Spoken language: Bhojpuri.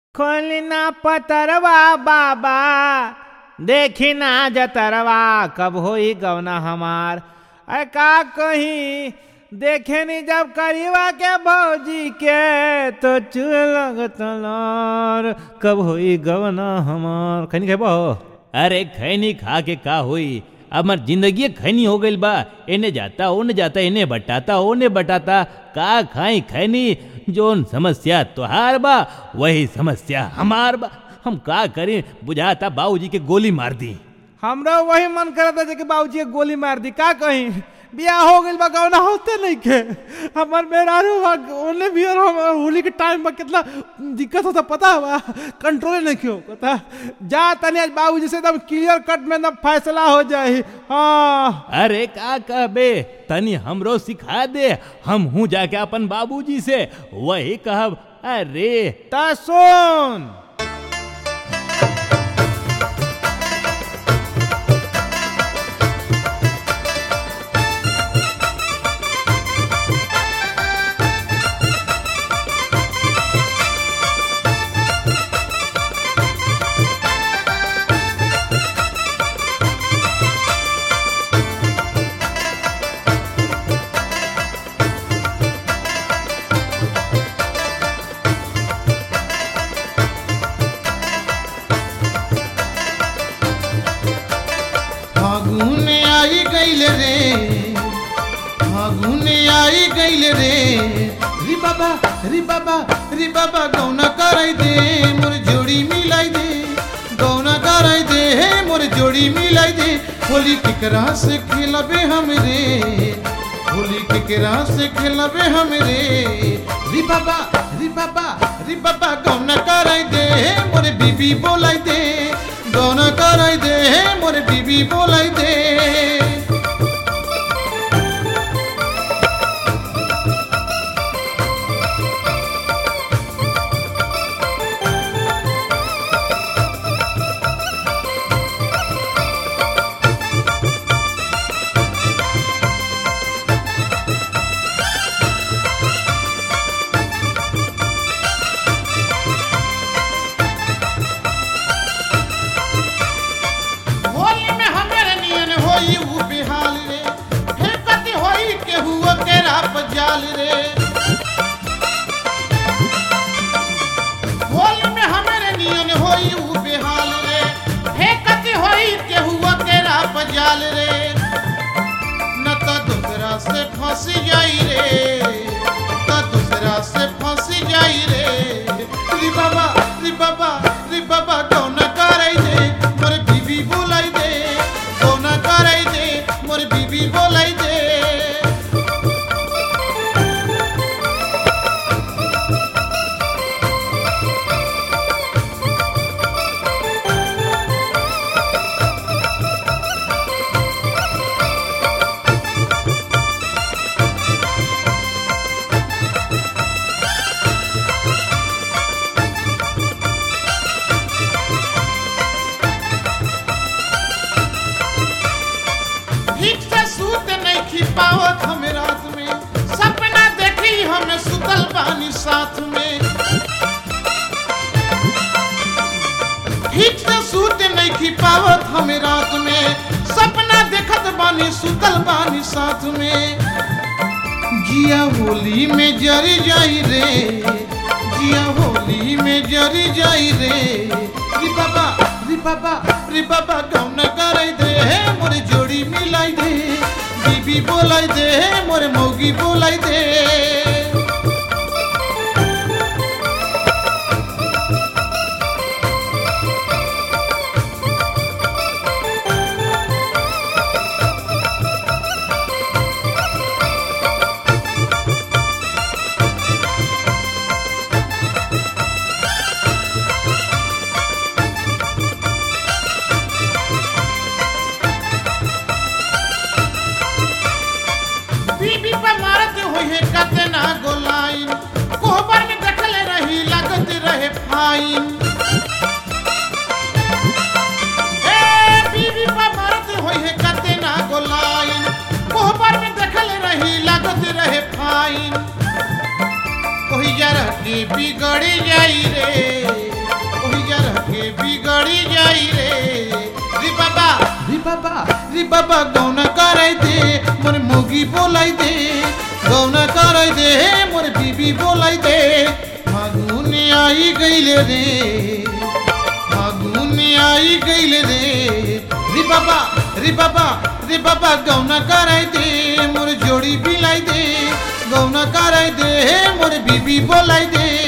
खोलना पतरवा बाबा देखी ना जतरवा कब होई गवना हमार अरे का कहीं देखे नी जब करीवा के भौजी के तो चुल लगत लार कब होई गवना हमार खैनी खेबो अरे खैनी खा के का होई अब हमार जिंदगी खैनी हो गइल बा एने जाता ओने जाता इन्हें बटाता ओने बटाता का खाई खैनी जोन समस्या तोहार बा वही समस्या हमार बा हम का करें बुझाता बाबूजी के गोली मार दी हमरा वही मन करता जे कि बाबूजी के गोली मार दी का कहीं बियाह हो गइल बा गौना होते नहीं के हमर मेहरारू बा ओने भी और हम होली के टाइम में कितना दिक्कत होता पता बा कंट्रोल नहीं क्यों पता जा तनी आज बाबूजी से एकदम क्लियर कट में एकदम फैसला हो जाए हाँ अरे का कहबे तनी हमरो सिखा दे हम हूँ जाके अपन बाबूजी से वही कहब अरे ता सुन फागुन आई गइल रे फागुन आई गइल रे री बाबा री बाबा री बाबा गौना कराई दे मोर जोड़ी मिलाई दे गौना कराई दे हे मोर जोड़ी मिलाई दे होली केकरा से खेलबे हम रे होली केकरा से खेलबे हम रे री बाबा री बाबा री बाबा गौना कराई दे मोर बीबी बोलाई दे गौना कराई दे मोर बीबी बोलाई दे होली में हमरे नियन होई उ बिहाल रे हे कति होई के हुआ के राप जाल रे होली में हमरे नियन होई उ बिहाल रे हे कति होई के हुआ के राप जाल रे न तो दूसरा से फंसी जाई रे न दूसरा से फंसी जाई रे री बाबा री बाबा री बाबा कौन कराई दे मोर बीबी बोलाई दे कौन कराई दे मोर बीबी बोलाई दे ठीक से सूत नहीं खी पावत हम रात में सपना देखी हम सुतल बानी साथ में ठीक से सूत नहीं खी पावत हम रात में सपना देखत बानी सुतल बानी साथ में जिया होली में जरी जाई रे जिया होली में जरी जाई रे री बाबा री बाबा री बाबा गौन कराई दे हे मोर जोड़ी मिलाई दे बीबी बोलाई दे हे मोर मौगी बोलाई दे बीबी पे मारत होई है कतना गोलाइन कोहबर में देखल रही लगत रहे फाइन ए बीबी पे मारत होई है कतना गोलाइन कोहबर में देखल रही लगत रहे फाइन कोई जरा के बिगड़ जाई रे बाबा गौना कराई दे मोर मोगी बोलाई दे गौना कराई दे मोर बीबी बोलाई दे फागुन आई गईले रे फागुन आई गईले रे रे बाबा रे बाबा रे बाबा गौना कराई दे मोर जोड़ी बिलाई दे गौना कराई दे मोर बीबी बोलाई दे